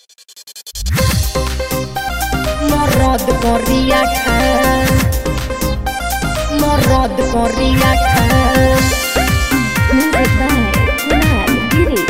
Morrod Corriaca Morrod Corriaca Music by Kunal Giri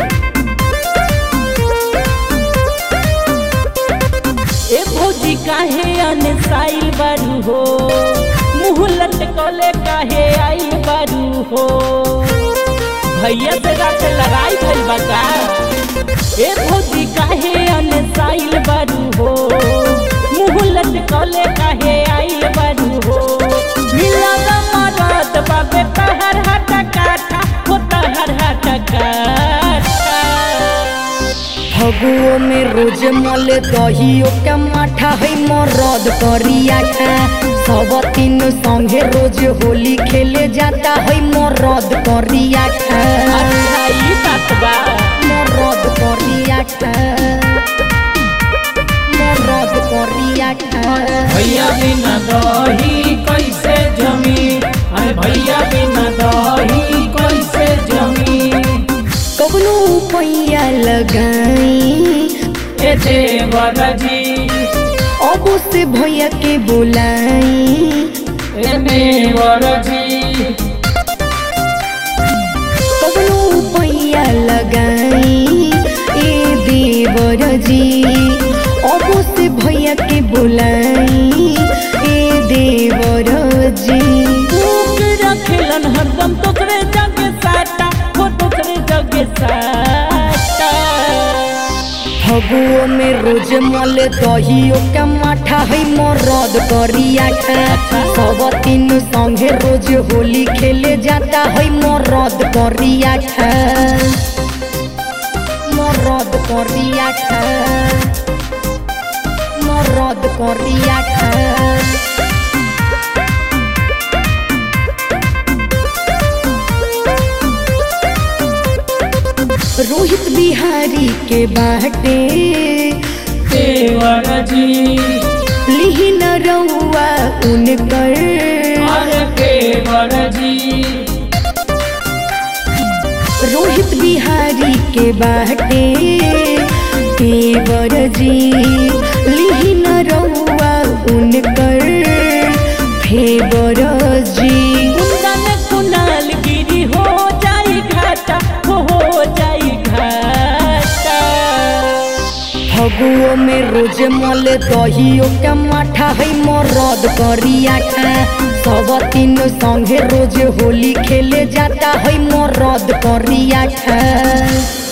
ए भौजी काहे अनसाइल बारू हो मुंह लटकले काहे आइल बारू हो भैया से रात लड़ाई भइल बा का ए भौजी काहे अनसाइल बारू हो मुंह लटकले काहे आइल बारू हो मिला दा मरद बाबे तहर हट काठा हो तहर हट काठा फगुओ में रोज मले दहियो के माठा है मरद करियाठा सब तीन संगे रोज होली खेले जाता है मरद करियाठा अच्छा ई बात बा मरद करियाठा मरद करियाठा भैया बिना दही कैसे जमी अरे भैया बिना दही कैसे जमी कबनो पैया लगाई ए देवर जी अब से भैया के बुलाई ए देवर जी कबनो पैया लगाई ए देवर जी अब से भैया के बुलाई ए देवर जी भूख रखेलन हरदम तोकरे जगे साटा हो तोकरे जगे साटा फगुओ में रोज मले दहियो के माठा है मरद करियाठा सब तीन संगे रोज होली खेले जाता है मरद करियाठा मरद करियाठा मरद करियाठा रोहित बिहारी के बाटे देवर जी लिहिन रउआ उनकर अरे देवर जी रोहित बिहारी के बाटे देवर जी लिहिन रउआ उनकर फेवर जी कुंदन कुनाल गिरी हो जाई घाटा हो हो जाई घाटा फगुओ में रोज मले दहियो के माठा है मरद करियाठा सब तीन संगे रोज होली खेले जाता है मरद करियाठा